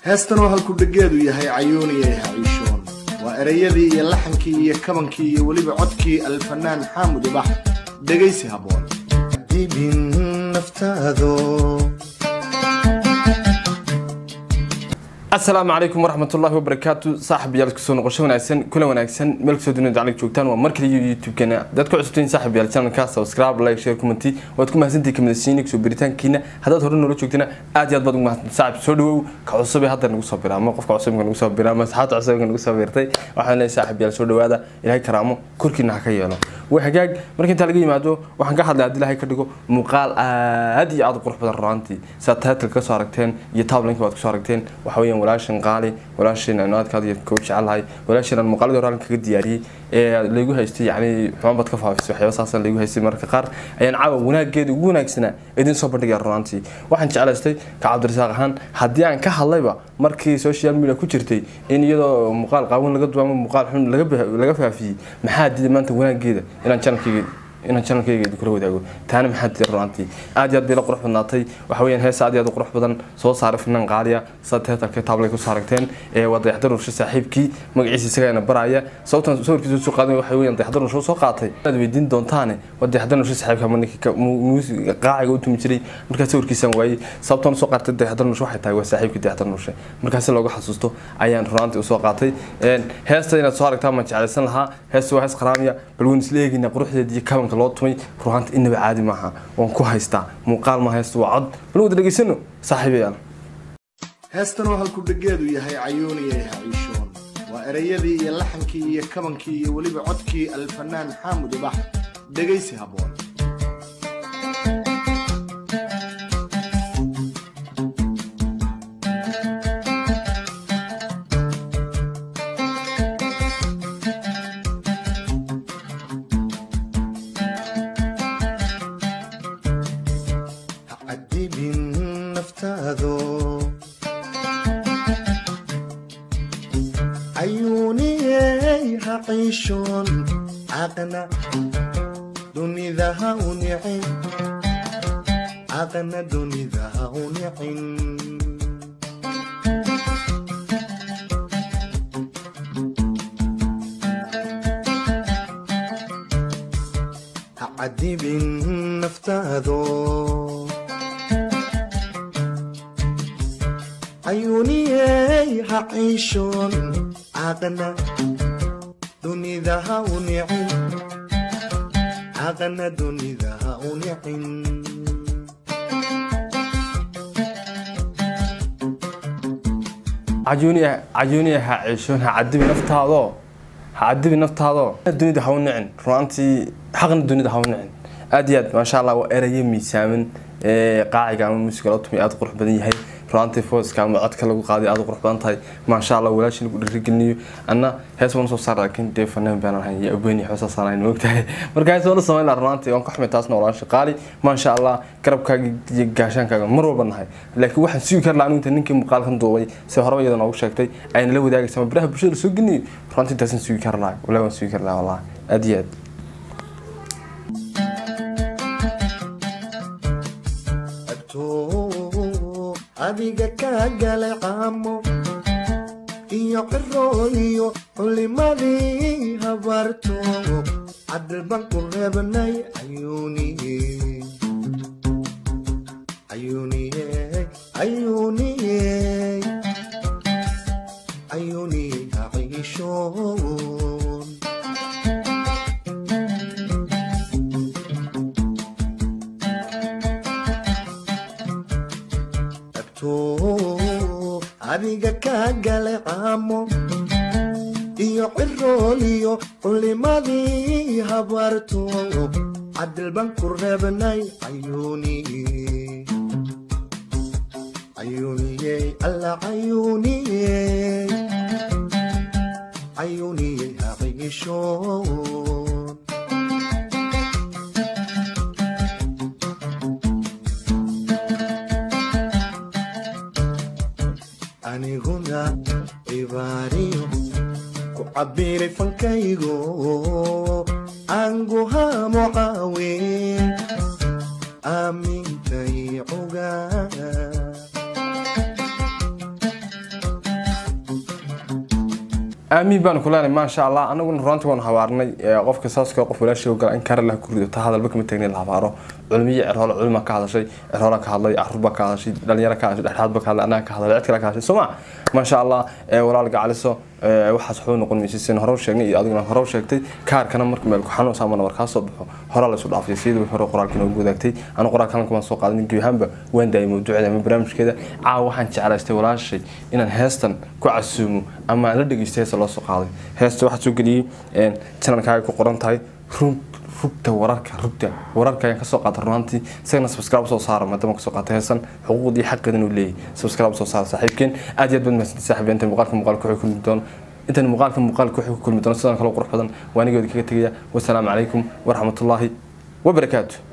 heestan oo halkudhegeedu yahay cayuuniyay haciishoon waa erayadii iyo laxankii iyo kabankii iyo weliba codkii alfanaan xaamud ubax dhegaysi habboon dibin naftaado asalaamu calaykum waraxmatullahi wabarakaatu saaxib yaal kusoo noqosho wanaagsan kula wanaagsan meel kasoo dunida daclig joogtaan waa markale iyo youtube-keena dad ku cusubtiin saaxib yaal channelka subscribe like share commenti waad ku mahadsantihi kamidasiini kusoo biritaankiina haddaad hore noola joogtina aad iyo aad baad ugu mahadsan saaxib soo dhawow ka cusub ee hadda nagu soo biraamo qofka cusubka nagu soo biraamo asxaabta cusubka nagu soo birtay waxaan leeyahay saaxib yaal soo dhawaada ilaahay karaamo korkiina ha ka yeelo way hagaag marka intaa laga yimaado waxaan ka hadlay haddii ilaahay ka dhigo muuqaal aad iyo aad u qurux badan runaantii sidaad titleka kasoo aragteen iyo tablinka waad kasoo aragteen waxa weeyaan walaashan qaali walaashan aan aadkaad iyo koo jecelahay walaashan aan muuqaaladii hore halkan kaga diyaariyey ee laygu haystay yacni xumaan baad ka faafisay waxyaaba saasaan laygu haystay mararka qaar ayaan caawa wanaageeda ugu wanaagsanaa idin soo bandhigaya runaantii waxaan jeclaystay ka cabdirasaaq ahaan haddii aan ka hadlayba markii social media ku jirtay in iyadoo muuqaal qaawan laga duwaamo muuqaal xun laga faafiyey maxaa diiday maanta wanaageeda inaan channelkayga inaan channelkayga idin kula wadaago taana maxaa diiday runaantii aad iyo aad bay la qurux badnaatay waxa weeyaan hees aad iyo aad u qurux badan soo saaray finan qaaliya sida teetarka taabla ku saaragteen ee waa dayaxdar nurshe saaxiibkii magaciisa isagaana baraya sababtan sawirkiisa soo qaaday waxa weeyaan dayaxdar nurshe soo qaatay aad weydiin doontaane waa dayaxdar nurshe saaxiibka markii muusiga qaaciga u tumi jiray markaa sawirkiisaan waayey sababtan soo qaatay dayaxdar nurshe waxay tahay waa saaxiibkii dayaxdar nurshe markaasi looga xasuusto ayaan runaantii usoo qaatay heesta inaad soo aragtaa maan jeclaysan lahaa heesta waa hees qaraamiya bal waan isla eegaynaa quruxdeeda iyo kabanka loo tumay runaanta inaba caadi maaha waan ku haystaa muuqaal ma haysto waa cod bal wada dhegaysano saaxiibayaal heestan oo halkudhegeedu yahay cayuuniyay haciishoon waa erayadii iyo laxankii iyo kabankii iyo weliba codkii alfanaan xaamud ubax dhegaysi habboon cadibin naftaado cayuuniyey haciishoon caqna dunida ha u nicin caqna dunida ha u nicin ha cadibin naftaado cayuuniyey haciishoon caqna dunida ha u nicin caqna dunida ha u nicin cajuuniya ha ceeshoon ha cadibi naftaadoo ha cadibi naftaadoo dunida ha u nicin runaantii xaqna dunida ha u nicin aad iyo aad maasha allah waa erayo miisaaman qaaciga ama muusiga loo tumay aad u qurux badan yahay runaantii fooska ama codka lagu qaaday aad u qurux badan tahay maasha allah walaashin lagu dhiirigelinayo anna hees waan soo saar laakiin dee fanaan baan ahay iyo abweyn xoosaa saarayn moogtahay marka hees waan u samayn lahaa runaantii waan ka xumay taasna walaasha qaali maasha allah garabkaaga iyo gaashaankaaga mar walba nahay laakiin waxaan sugi kar lahaa anigu ninkii muuqaalkan duubay si horeba iyada noogu sheegtay ayna la wadaagaysa ama biraha bulshada soo gelinayo runaantii intaasaan sugi kar lahaa walaa waan sugi kar lahaa wallah aad iyo aad agtoo adiga kaa galay caamo iyo cirooyo culimadii habarto cadilban ku reebnay ayuuniye ayuuniye ayuuniye ayuuniye haciishoon agtoo adiga kaa galay caamo iyo cirooliyo culimadii habarto cadilban ku reebnay ayuuniye ayuuniye alla cayuuniye cayuuniye haqiishoon aniguna cibaariyo ku cabbiray fankaygo anguhamo caawe aamintay cugaa aamiin baanu ku leenahay maasha allah anaguna runtii waanu habaarnay qofka saaska qof walaashii ogala in karalah ku rido taa hadalba kama taagnin la habaaro culmiyo cerhoole culima ka hadashay cerhoola ka hadlay caruur baa ka hadashay dhalinyaro ka hadashay dhexdhaad baa ka hadlay annaga ka hadlay cid kale ka hadashay soo ma maasha allah walaal gacaliso waxaas waxba noqon maysa sin hore u sheegnay iyo adiguna hore u sheegtay kaarkana marka meel ku xanuun saama nabar kaa soo baxo hore la isu dhaafay siyada wixii hore qoraalkii noogu wadaagtay anu qoraalka halkan waan soo qaaday gebi ahaanba waan daayay mawduuceeda ama barnaamijkeeda caawa waxaan jeclaystay walaashay inaan heestan ku casuumo ama aan la dhegeysto heesta loo soo qaaday heesta waxaa soo geliyey channelkaaga ku qoran tahay run rugta wararka rugta wararka ayaan kasoo qaata runaantii isagana subscribe soo saara maadaama kasoo qaata heesan xuquuqdii xaqeedan uu leeyahay subscribe soo saara saaxiibkeen aad iyo aad baad mahadsantahay saaxiib inta muuqaalka muuqaalka wuxuu kulmi doono intan muuqaalka muuqaalka wuxuu ku kulmi doono sidaan kale qurux badan waa anigoodi kaga tegaya wasalaamu calaykum waraxmatullaahi wabarakaatu